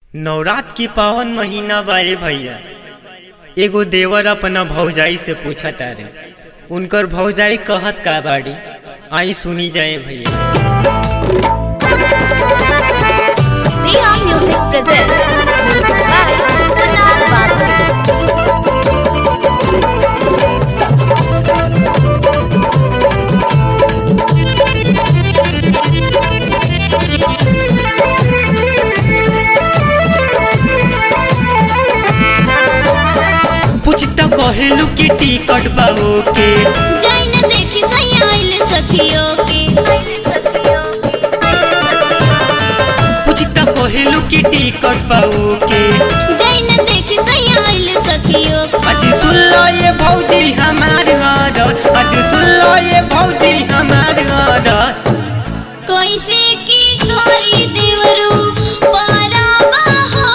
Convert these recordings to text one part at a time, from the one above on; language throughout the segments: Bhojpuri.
नवरात के पावन महीना बाए भैया एगो देवर अपना भौजाई से पूछा तारे उनकर भौजाई कहत का बाड़ी आई सुनी जाए भैया Riha Music presents music by Kunal Babu. पूछता कहेलू की टिकट बाबू के जैन देखी सही आइल सखियों के पूछता कहेलू की टिकट बाबू के जैन देखी सही आइल सखियों के आज सुन लो ये भौजी हमार घर आज सुन लो ये भौजी हमार घर कैसे की तोरी देवरू पाराबा हो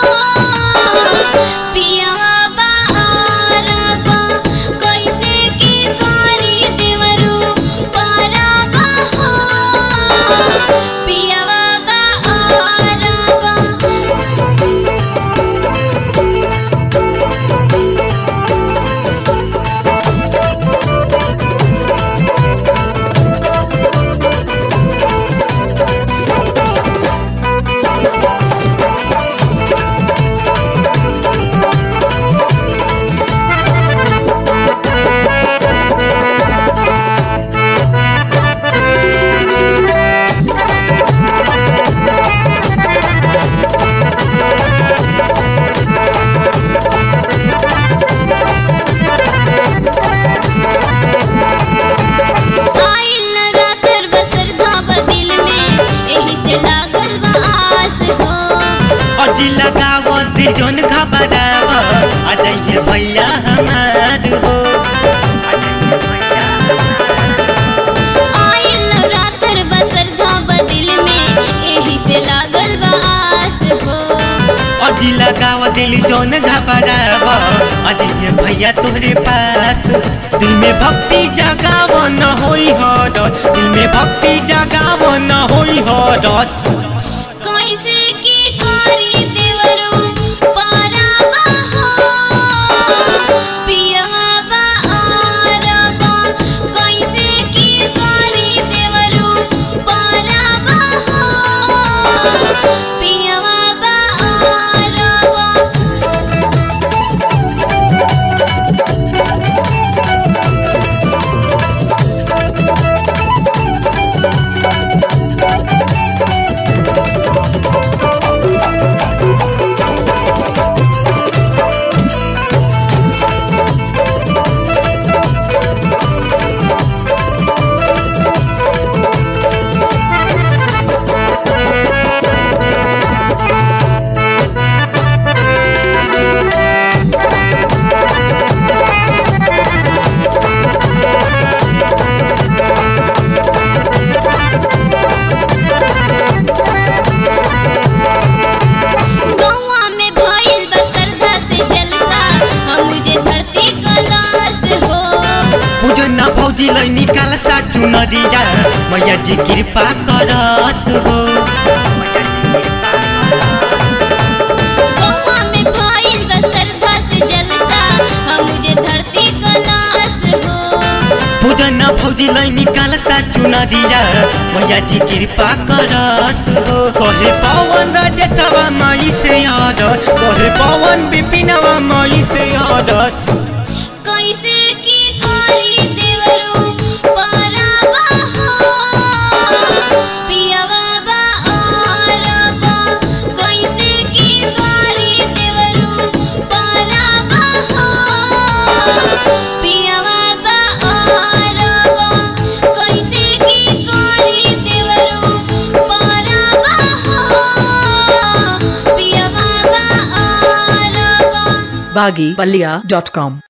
पियावा बाराबा कैसे की तोरी देवरू पाराबा हो पियावा बाराबा आइल रातर बसर धाब दिल में एही से लागल बा आस हो अजी लगावत जोन घबराव आ जाइए भैया हमार हो आइल रातर बसर धाब दिल में एही से लागल बा आस हो अजी लगाव दिल जोन घबराव आ जाइए भैया तोहरे पास दिल में भक्ति जगाव न होई हर दिल में भक्ति जगाव न होई हर कैसे की कारी देवरू पाराबा हो पियवा बा आरबा कैसे की कारी देवरू पाराबा हो पियवा बा आरबा गौवा में भइल बा श्रद्धा से जलसा हम मुझे धरती कलास हो पूजन भौजी लै निकाल सा चुनरिया मैया जी कृपा करस हो गौवा में भइल बा श्रद्धा से जलसा हम मुझे धरती कलास हो पूजन भौजी लै निकाल सा चुनरिया मैया जी कृपा करस हो कहे पवन राजेशवा माई से आदर कहे पवन विपिनवा माई से आदर कैसे की कारी देवरू पाराबा हो पियवा बा आरबा कैसे की कारी देवरू पाराबा हो पियवा बा आरबा कैसे की कारी देवरू पाराबा हो पियवा बा आरबा baggypalia.com